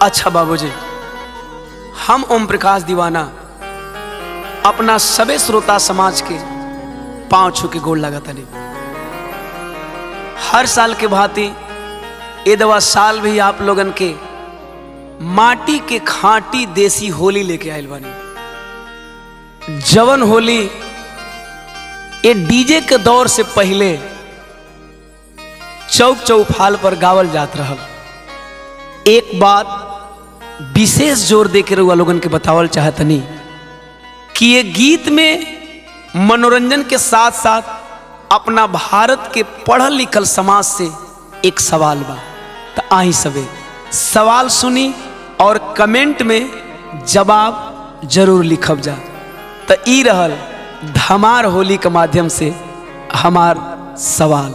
अच्छा बाबूजी हम ओम प्रकाश दीवाना अपना सबे श्रोता समाज के पांव छू के गोल लगा तनी हर साल के भांति ए दवा साल भी आप लोगन के माटी के खांटी देसी होली लेके आयल बानी जवन होली ये डीजे के दौर से पहले चौक चौफाल पर गावल जात रहल एक बात विशेष जोर दे के रउआ लोगन के बतावल चाहतनी कि ये गीत में मनोरंजन के साथ साथ अपना भारत के पढ़ल लिखल समाज से एक सवाल बा तो आई सबे सवाल सुनी और कमेंट में जवाब जरूर लिखब जा तो ई रहल धमार होली के माध्यम से हमार सवाल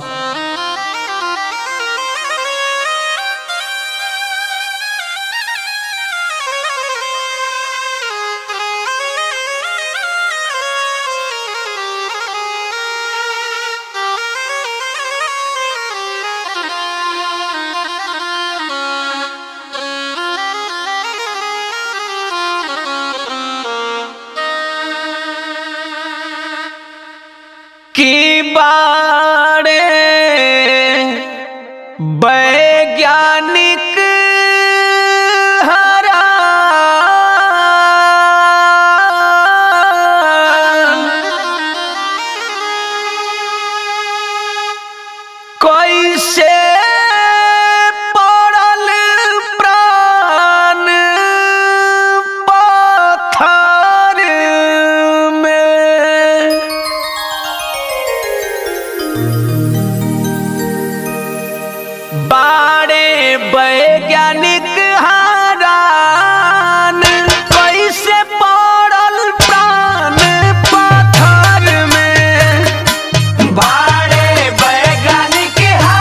की बाड़े वैज्ञानिक कैसे पड़ल प्राण पत्थर में बाड़े वैज्ञानिक हारान कैसे पड़ल प्राण पत्थर में बाड़े वैज्ञानिक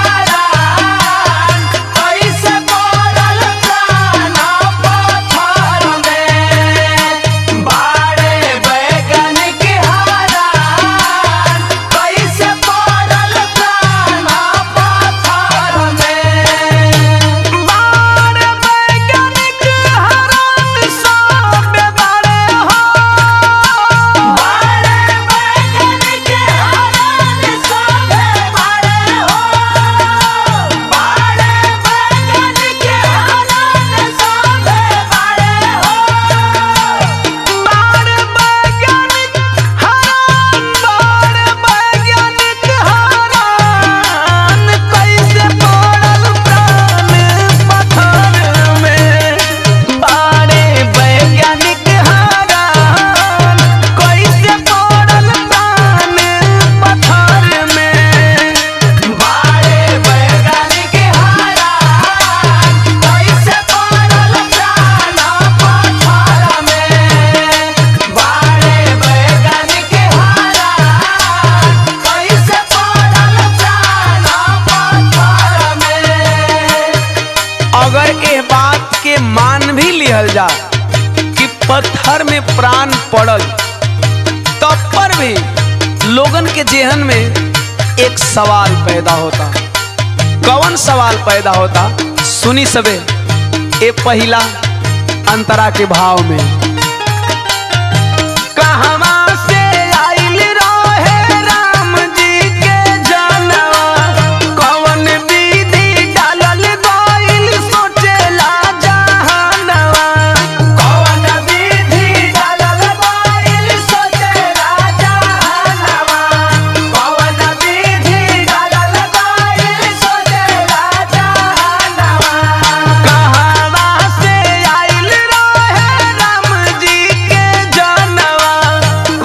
हारान कैसे पड़ल प्राण पत्थर में बाड़े वैज्ञानिक हारान कैसे पड़ल प्राण पत्थर में बाड़े वैज्ञानिक हारान सब बाड़े हो बाड़े वैज्ञानिक हारान सब बाड़े हो बाड़े वैज्ञानिक हारान सब बाड़े हो बाड़े वैज्ञानिक हारान बाड़े वैज्ञानिक हारान कैसे पड़ल प्राण पत्थर में बाड़े वैज्ञानिक हारान कैसे पड़ल प्राण पत्थर में बाड़े वैज्ञानिक हारान कैसे पड़ल प्राण पत्थर में बाड़े वैज्ञानिक हारान कैसे पड़ल प्राण पत्थर में अगर ए बात के मान भी लिहल जा कि पत्थर में प्राण पड़ल तब पर भी लोगन के जेहन में एक सवाल पैदा होता कौन सवाल पैदा होता सुनी सबे ए पहिला अंतरा के भाव में कहवा से आइल रहे राम जी के जनवा कौन विधि डालल गइल सोचेला जहानवा कौन विधि डालल गइल सोचेला जहानवा कौन विधि डालल गइल सोचेला जहानवा कहवा से आइल रहे राम जी के जनवा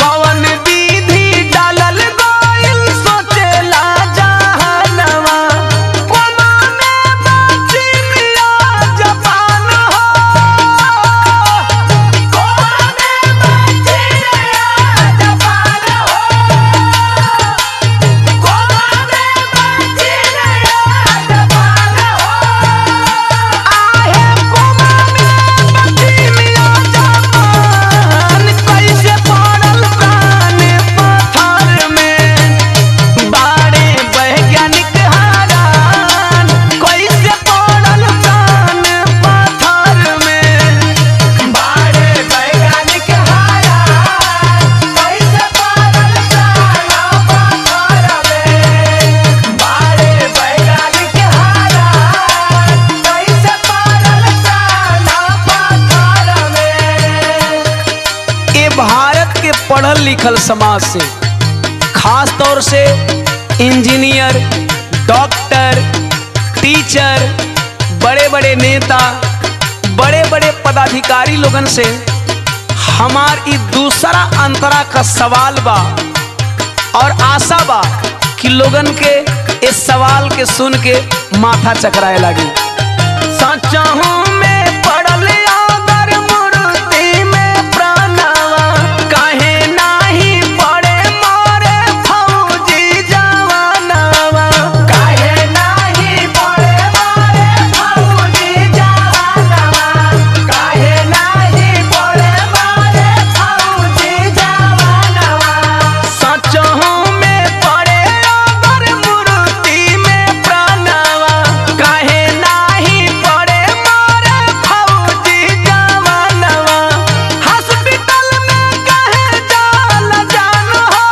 लिखल समाज से खास तौर से इंजीनियर डॉक्टर टीचर बड़े बड़े नेता बड़े बड़े पदाधिकारी लोगन से हमार ई दूसरा अंतरा का सवाल बा और आशा बा कि लोगन के इस सवाल के सुन के माथा चकराए लगी सचहू में पड़ल अगर मूर्ति में प्राणवा काहे नाही पड़े मोरे फौजी जवानवा काहे नाही पड़े मोरे फौजी जवानवा काहे नाही पड़े मोरे फौजी जवानवा सचहू में पड़े अगर मूर्ति में प्राणवा काहे नाही पड़े मोरे फौजी जवानवा हॉस्पिटल में काहे जाल जान हो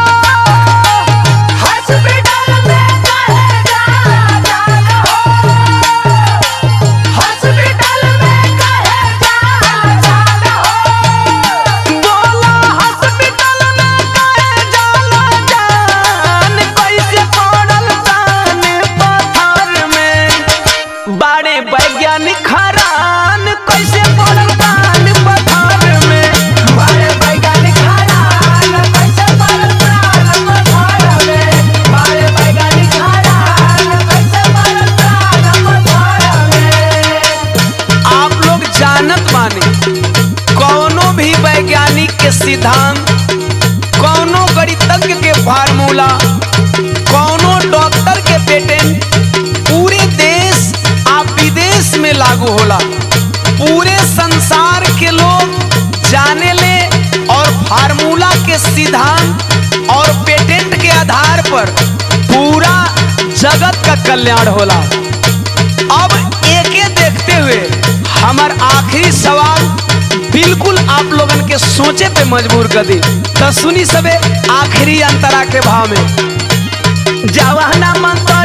हॉस्पिटल में काहे जाल जान हो हॉस्पिटल में काहे जाल जान हो बोला हॉस्पिटल में काहे जाल जान कैसे पड़ल तान पत्थर में बड़े वैज्ञानिक हरान कैसे पड़ल तान पत्थर में बड़े वैज्ञानिक हरान कैसे पड़ल तान पत्थर में बड़े वैज्ञानिक हरान कैसे पड़ल तान पत्थर में आप लोग जानत माने कौनो भी वैज्ञानिक के सिद्धांत कौनो गणितज्ञ के फार्मूला कौनो डॉक्टर के पेटेंट पूरे देश आ विदेश में लागू होला पूरे संसार के लोग जाने ले और फार्मूला के सिद्धांत और पेटेंट के आधार पर पूरा जगत का कल्याण होला अब एके देखते हुए हमार आखिरी सवाल बिल्कुल आप लोगन के सोचे पे मजबूर कर दी तो सुनी सबे आखिरी अंतरा के भाव में जवाना मन तो